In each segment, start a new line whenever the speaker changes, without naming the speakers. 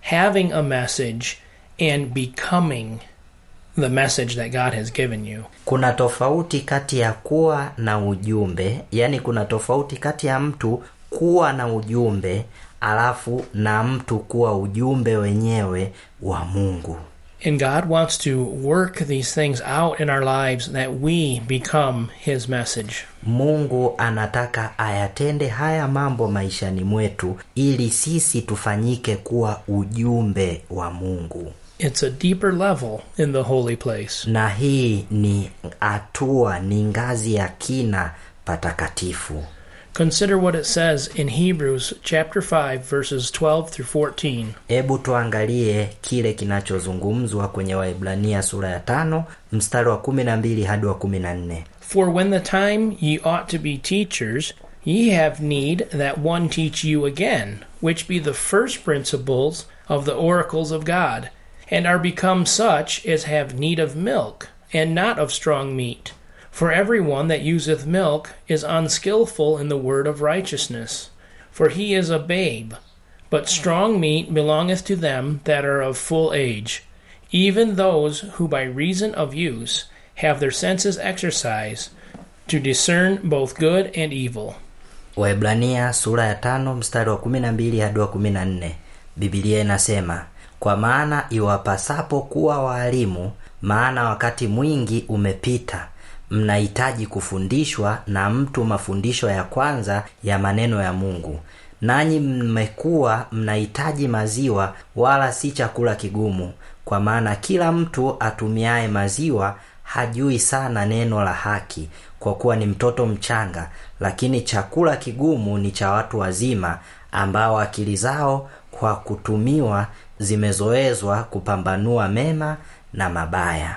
having a message and becoming the message that God has given you.
kuna tofauti kati ya kuwa na ujumbe yaani kuna tofauti kati ya mtu kuwa na ujumbe alafu na mtu kuwa ujumbe wenyewe wa mungu
And God wants to work these things out in our lives that we become His message.
mungu anataka ayatende haya mambo maishani mwetu ili sisi tufanyike kuwa ujumbe wa mungu
It's a deeper level in the holy place.
na hii ni hatua ni ngazi ya kina patakatifu
Consider what it says in Hebrews chapter 5 verses 12 through 14.
hebu tuangalie kile kinachozungumzwa kwenye waibrania sura ya tano mstari wa kumi na mbili hadi wa kumi na nne
For when the time ye ought to be teachers, ye have need that one teach you again, which be the first principles of the oracles of God, and are become such as have need of milk, and not of strong meat. For every one that useth milk is unskilful in the word of righteousness, for he is a babe. But strong meat belongeth to them that are of full age, even those who by reason of use have their senses exercised to discern both good and evil.
waibrania sura ya tano mstari wa kumi na mbili hadi wa kumi na nne bibilia inasema kwa maana iwapasapo kuwa waalimu maana wakati mwingi umepita mnahitaji kufundishwa na mtu mafundisho ya kwanza ya maneno ya mungu nanyi mmekuwa mnahitaji maziwa wala si chakula kigumu kwa maana kila mtu atumiaye maziwa hajui sana neno la haki kwa kuwa ni mtoto mchanga lakini chakula kigumu ni cha watu wazima ambao akili zao kwa kutumiwa zimezoezwa kupambanua mema na mabaya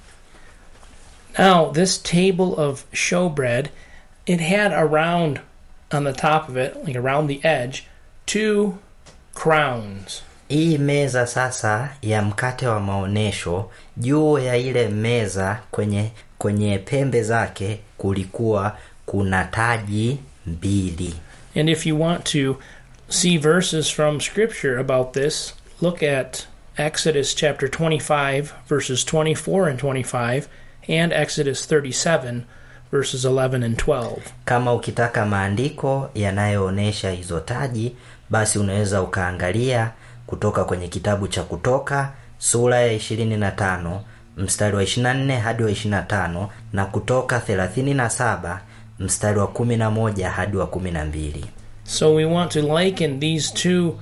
Now, this table of showbread, it had around on the top of it, like around the edge, two crowns.
hii meza sasa ya mkate wa maonyesho juu ya ile meza kwenye kwenye pembe zake kulikuwa kuna taji mbili
And if you want to see verses from Scripture about this, look at Exodus chapter 25, verses 24 and 25, and Exodus 37, verses 11 and 12.
kama ukitaka maandiko yanayoonyesha hizo taji basi unaweza ukaangalia kutoka kwenye kitabu cha kutoka sura ya 25 mstari wa 24 hadi wa 25 na kutoka 37 mstari wa 11 hadi wa 12
So we want to liken these two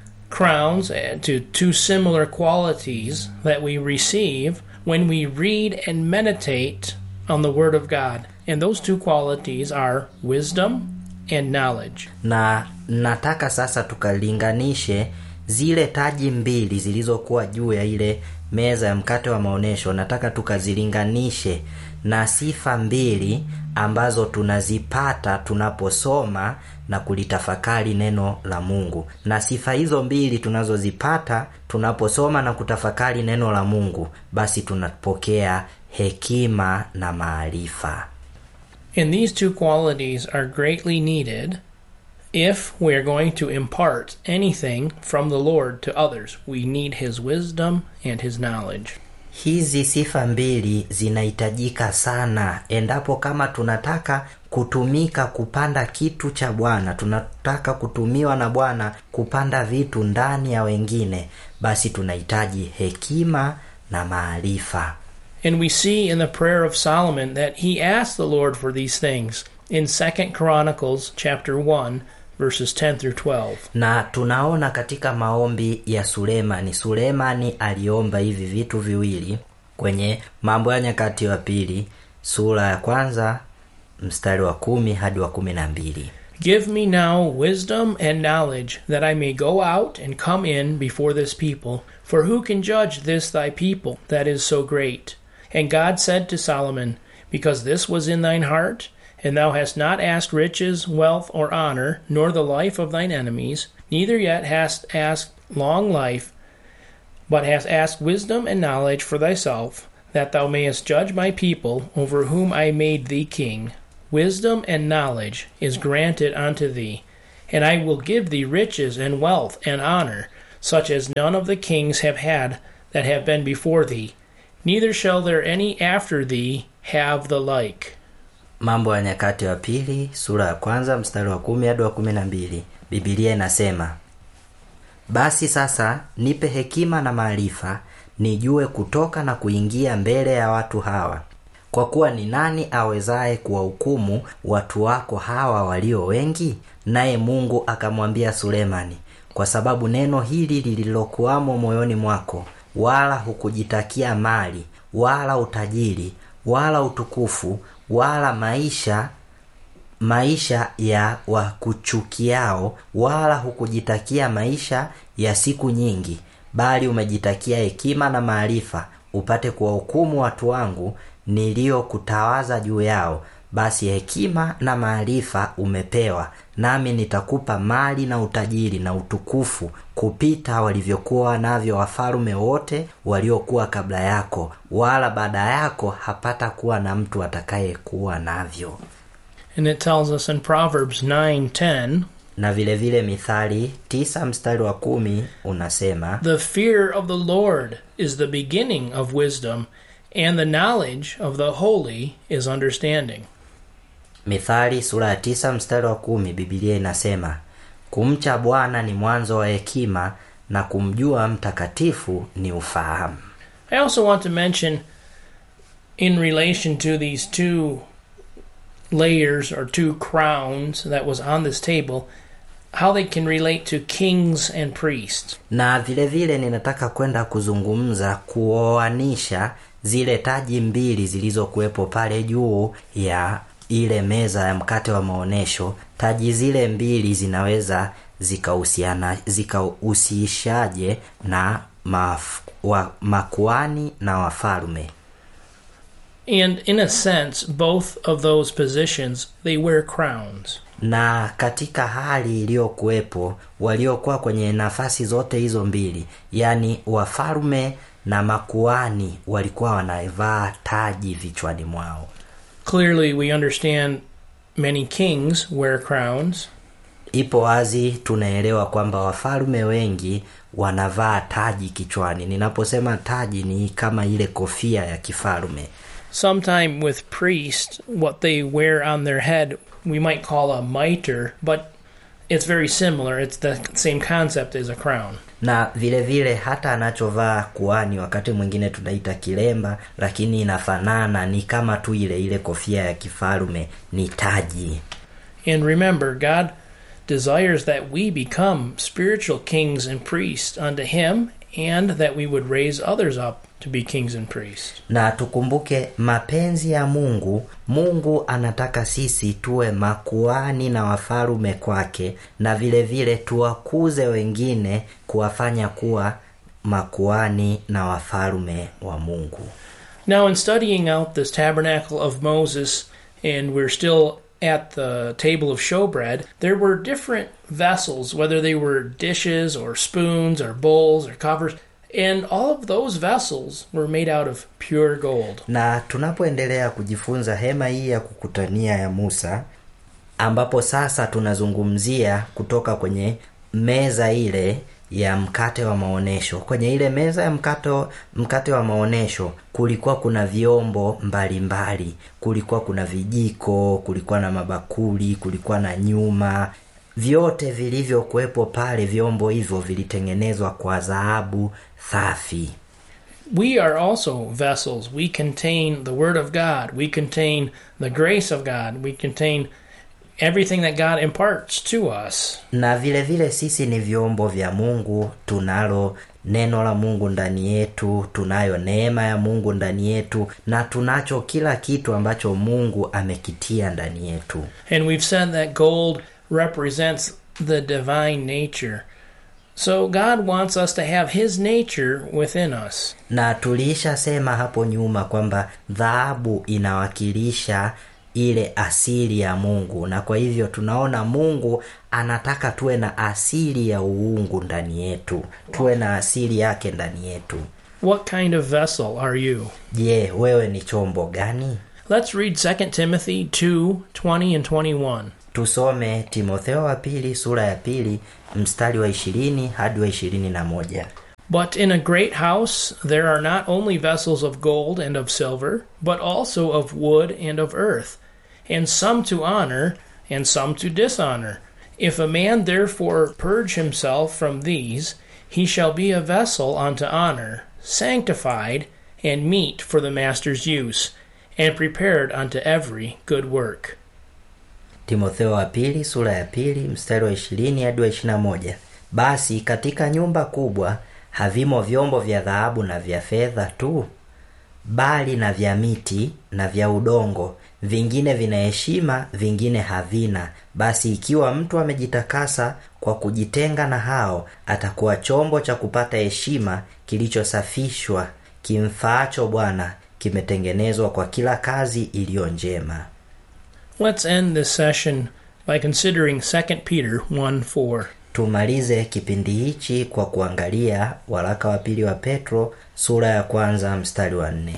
crowns uh, to two similar qualities that we receive when we read and meditate on the Word of God. And those two qualities are wisdom and knowledge.
na nataka sasa tukalinganishe zile taji mbili zilizokuwa juu ya ile meza ya mkate wa maonyesho nataka tukazilinganishe na sifa mbili ambazo tunazipata tunaposoma na kulitafakari neno la mungu na sifa hizo mbili tunazozipata tunaposoma na kutafakari neno la mungu basi tunapokea hekima na maarifa
And these two qualities are greatly needed if we are going to impart anything from the Lord to others. We need His wisdom and His knowledge.
hizi sifa mbili zinahitajika sana endapo kama tunataka kutumika kupanda kitu cha bwana tunataka kutumiwa na bwana kupanda vitu ndani ya wengine basi tunahitaji hekima na maarifa
And we see in the prayer of Solomon that he asked the Lord for these things in 2 Chronicles chapter 1 verses 10 through 12.
na tunaona katika maombi ya sulemani sulemani aliomba hivi vitu viwili kwenye mambo ya nyakati wa pili sura ya kwanza mstari wa kumi hadi wa kumi na mbili
Give me now wisdom and knowledge that I may go out and come in before this people, for who can judge this thy people that is so great? And God said to Solomon, Because this was in thine heart, and thou hast not asked riches, wealth, or honor, nor the life of thine enemies, neither yet hast asked long life, but hast asked wisdom and knowledge for thyself, that thou mayest judge my people, over whom I made thee king. Wisdom and knowledge is granted unto thee, and I will give thee riches and wealth and honor, such as none of the kings have had that have been before thee, neither shall there any after thee have the like.
mambo ya nyakati wa pili sura ya kwanza mstari wa kumi hadi wa kumi na mbili bibilia inasema basi sasa nipe hekima na maarifa nijue kutoka na kuingia mbele ya watu hawa kwa kuwa ni nani awezaye kuwahukumu watu wako hawa walio wengi naye mungu akamwambia sulemani kwa sababu neno hili lililokuwamo moyoni mwako wala hukujitakia mali wala utajiri wala utukufu wala maisha maisha ya wakuchukiao wala hukujitakia maisha ya siku nyingi bali umejitakia hekima na maarifa upate kuwahukumu watu wangu niliyokutawaza juu yao basi hekima na maarifa umepewa nami nitakupa mali na utajiri na utukufu kupita walivyokuwa navyo wafalume wote waliokuwa kabla yako wala baada yako hapata kuwa na mtu atakayekuwa navyo
And it tells us in Proverbs 9:10,
na vile vile mithali tisa mstari wa kumi unasema
"The fear of the Lord is the beginning of wisdom, and the knowledge of the holy is understanding."
mithali sura ya tisa mstari wa kumi bibilia inasema kumcha bwana ni mwanzo wa hekima na kumjua mtakatifu ni ufahamu
I also want to mention in relation to these two layers or two crowns that was on this table how they can relate to kings and priests.
na vile vile ninataka kwenda kuzungumza kuoanisha zile taji mbili zilizokuwepo pale juu ya ile meza ya mkate wa maonyesho taji zile mbili zinaweza zikahusiana zikahusishaje na maf, wa, makuani na wafalme
And in a sense, both of those positions, they wear crowns.
na katika hali iliyokuwepo waliokuwa kwenye nafasi zote hizo mbili yaani wafalme na makuani walikuwa wanavaa taji vichwani mwao
Clearly, we understand many kings wear crowns,
ipo wazi tunaelewa kwamba wafalme wengi wanavaa taji kichwani ninaposema taji ni kama ile kofia ya kifalme
sometime with priests, what they wear on their head we might call a mitre, but it's very similar. It's the same concept as a crown.
na vile vile hata anachovaa kuani wakati mwingine tunaita kilemba lakini inafanana ni kama tu ile ile kofia ya kifalme ni taji
And remember, God desires that we become spiritual kings and priests unto Him, and that we would raise others up to be kings and priests.
na tukumbuke mapenzi ya mungu mungu anataka sisi tuwe makuani na wafalume kwake na vile vile tuwakuze wengine kuwafanya kuwa makuani na wafalume wa mungu
Now, in studying out this tabernacle of Moses, and we're still at the table of showbread, there were different vessels, whether they were dishes or spoons or bowls or covers, and all of those vessels were made out of pure gold.
na tunapoendelea kujifunza hema hii ya kukutania ya musa ambapo sasa tunazungumzia kutoka kwenye meza ile ya mkate wa maonyesho kwenye ile meza ya mkate, mkate wa maonyesho kulikuwa kuna vyombo mbalimbali mbali. kulikuwa kuna vijiko kulikuwa na mabakuli kulikuwa na nyuma vyote vilivyokuwepo pale vyombo hivyo vilitengenezwa kwa dhahabu safi
We are also vessels. We contain the Word of God. We contain the grace of God. We contain everything that God imparts to us.
na vile vile sisi ni vyombo vya mungu tunalo neno la mungu ndani yetu tunayo neema ya mungu ndani yetu na tunacho kila kitu ambacho mungu amekitia ndani yetu
And we've said that gold represents the divine nature. So God wants us to have His nature within us.
na tuliishasema hapo nyuma kwamba dhahabu inawakilisha ile asili ya mungu na kwa hivyo tunaona mungu anataka tuwe na asili ya uungu ndani yetu tuwe na asili yake ndani yetu
What kind of vessel are you?
je wewe ni chombo gani
Let's read 2 Timothy 2 20 and 21.
tusome timotheo wa pili sura ya pili mstari wa ishirini hadi wa ishirini na moja
But in a great house there are not only vessels of gold and of silver, but also of wood and of earth, and some to honor, and some to dishonor. If a man therefore purge himself from these, he shall be a vessel unto honor, sanctified, and meet for the master's use, and prepared unto every good work.
timotheo wa pili sura ya pili mstari wa ishirini hadi wa ishirina moja basi katika nyumba kubwa havimo vyombo vya dhahabu na vya fedha tu bali na vya miti na vya udongo vingine vina heshima vingine havina basi ikiwa mtu amejitakasa kwa kujitenga na hao atakuwa chombo cha kupata heshima kilichosafishwa kimfaacho bwana kimetengenezwa kwa kila kazi iliyo njema
Let's end this session by considering 2 Peter 1 4.
tumalize kipindi hichi kwa kuangalia waraka wa pili wa petro sura ya kwanza mstari wa nne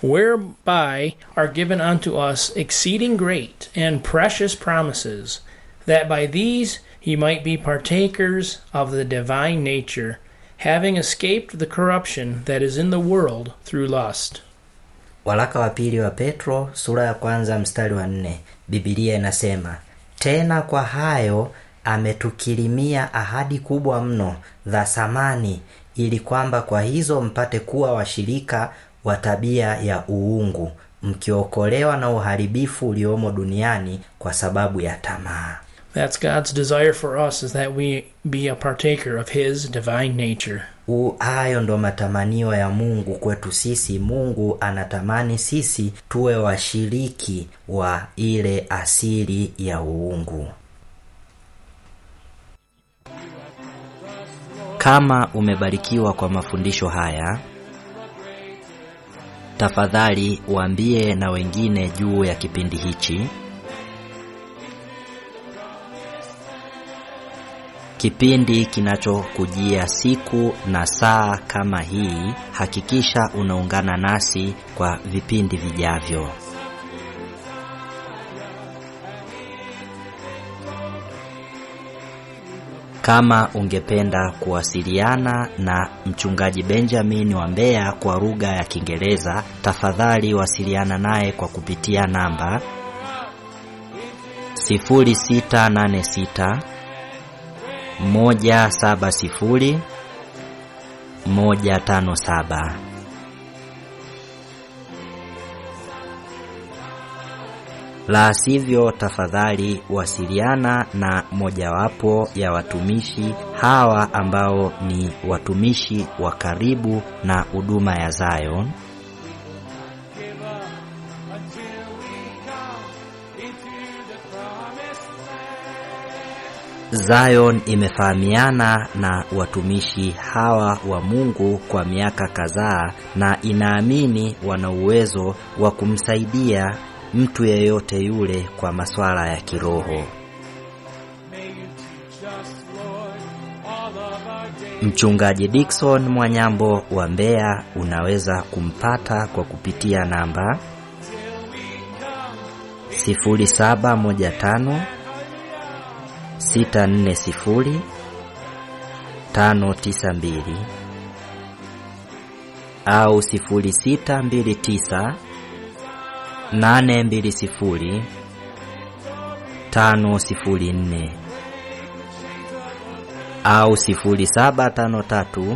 whereby are given unto us exceeding great and precious promises, that by these ye might be partakers of the divine nature, having escaped the corruption that is in the world through lust.
waraka wa pili wa petro sura ya kwanza mstari wa nne bibilia inasema tena kwa hayo ametukirimia ahadi kubwa mno za samani ili kwamba kwa hizo mpate kuwa washirika wa tabia ya uungu mkiokolewa na uharibifu uliomo duniani kwa sababu ya tamaa
That's God's desire for us is that we be a partaker of his divine nature.
U, hayo ndo matamanio ya mungu kwetu sisi mungu anatamani sisi tuwe washiriki wa ile asili ya uungu kama umebarikiwa kwa mafundisho haya tafadhali waambie na wengine juu ya kipindi hichi kipindi kinachokujia siku na saa kama hii hakikisha unaungana nasi kwa vipindi vijavyo kama ungependa kuwasiliana na mchungaji benjamin wa mbeya kwa lugha ya kiingereza tafadhali wasiliana naye kwa kupitia namba 0686 moja saba sifuri moja tano saba la sivyo tafadhali wasiliana na mojawapo ya watumishi hawa ambao ni watumishi wa karibu na huduma ya Zion Zion imefahamiana na watumishi hawa wa Mungu kwa miaka kadhaa na inaamini wana uwezo wa kumsaidia mtu yeyote yule kwa masuala ya kiroho. Mchungaji Dickson Mwanyambo wa Mbeya unaweza kumpata kwa kupitia namba 0715 640 592 au 0629 820 504 au 0753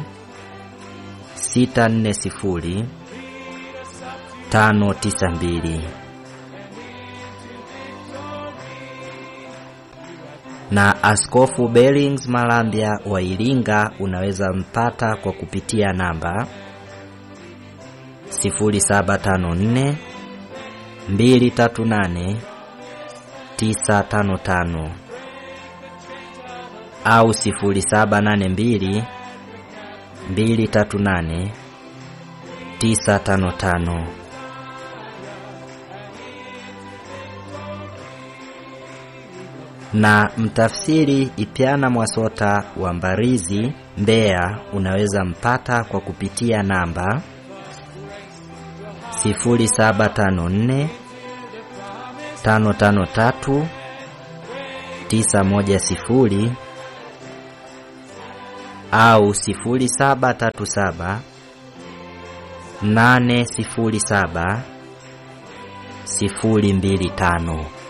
640 592 na Askofu Bellings Malambya wa Iringa unaweza mpata kwa kupitia namba 0754 238 955 au 0782 238 955 na mtafsiri Ipyana Mwasota wa Mbarizi Mbeya unaweza mpata kwa kupitia namba 0754 tano tano tatu tisa moja sifuri au sifuri saba tatu saba nane sifuri saba sifuri mbili tano.